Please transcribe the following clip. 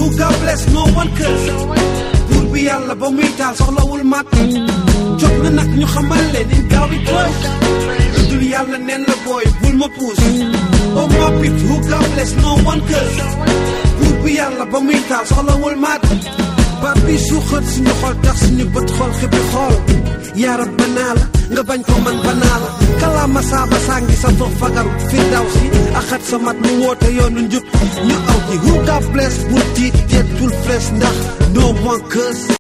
who God bless no one curse buur bi yàlla ba muy taal soxlawul mat jot na nag ñu xamal leen in gaaw bi tooy dul yàlla nen la booy bul ma puus oh my people who God bless no one curse buur bi yàlla ba muy taal soxlawul mat baat bi suuxat suñu xol tax suñu bët xol xippi xool yaarab banaa la nga bañ ko man banaa la kalaama saaba sàngi sa toog fagaru fi daw si axat sa mat mu woote yoonu njub ñu aw ci who God bless bul tiit teetul fles ndax no one curse